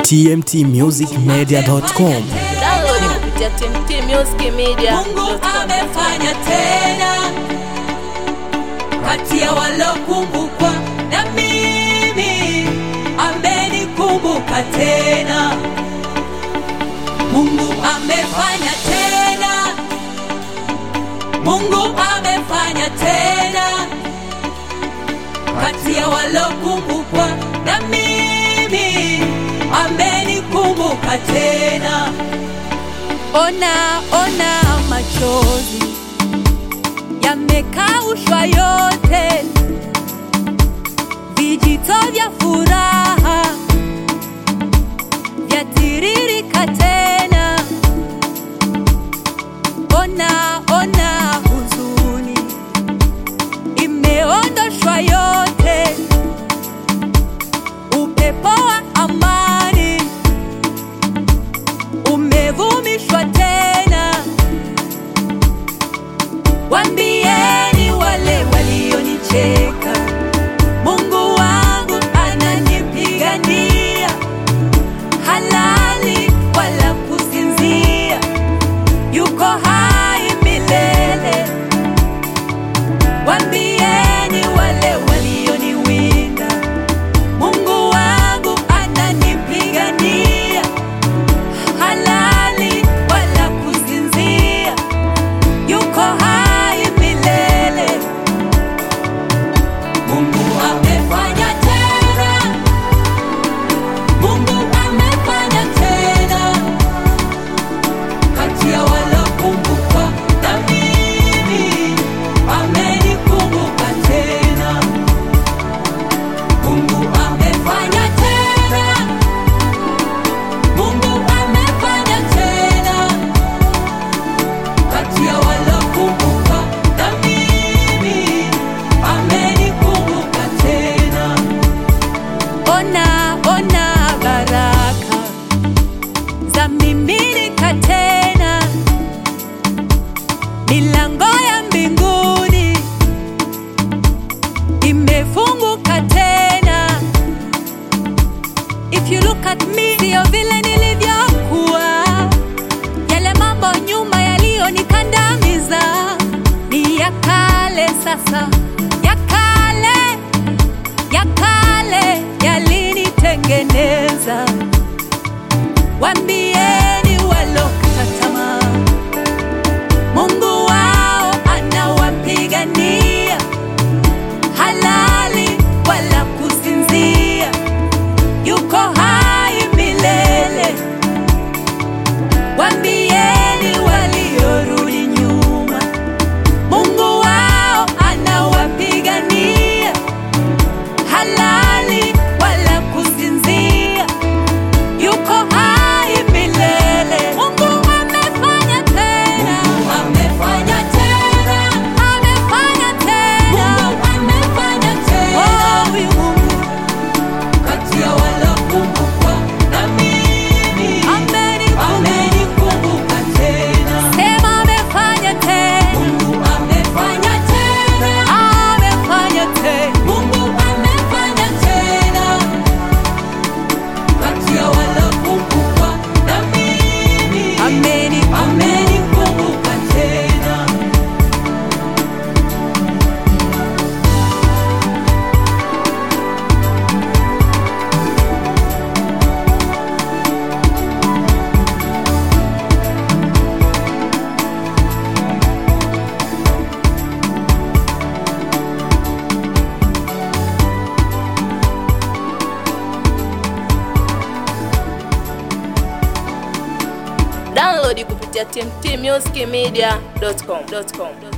tmtmusicmedia.com. Download kupitia tmtmusicmedia. Mungu amefanya tena kati ya walokumbukwa na mimi amenikumbuka tena. Mungu amefanya tena, Mungu amefanya tena kati ya walokumbukwa na mimi amenikumbuka tena. Ona, ona machozi yamekaushwa yote, vijito vya furaha vyatiririka tena. Ona, ona huzuni imeondoshwa yote, upepo wa amani umevumishwa tena. Wambieni wale walionicheka, Mungu wangu ananipigania, halali wala kusinzia, yuko hai milele. Wambieni wale walioniwinda, Mungu wangu ananipigania halali wala kusinzia, yuko hai milele. Mungu amefanya tena, Mungu amefanya tena, kati ya walokumbukwa na mimi amenikumbuka tena. Mungu amefanya tena Mungu amefanya tena kati ya walokumbuka na mimi amenikumbuka tena. Ona, ona baraka za miminika tena, milango ya mbinguni imefunguka tena. If you look at me, sio vile nilivyokuwa, yale mambo nyuma yaliyonikandamiza ni ya kale sasa, ya kale, ya kale yalinitengeneza. Wambieni walokata tamaa, Mungu wao anawapigania, halali wala kusinzia yuko hai milele. Wambieni waliorudi nyuma, Mungu wao anawapigania, halali wala kusinzia, yuko hai milele. Mungu amefanya tena, Mungu amefanya tena, amefanya tena, Mungu amefanya tena. Oh, huyu Mungu kati ya walokumbukwa na mimi amenikumbuka tena. Sema amefanya tena. Mungu amefanya tena. Amefanya tena. Mungu amefanya tena. Kati ya walokumbukwa na mimi amenikumbuka tena. Download kupitia tmtmusicmedia.com.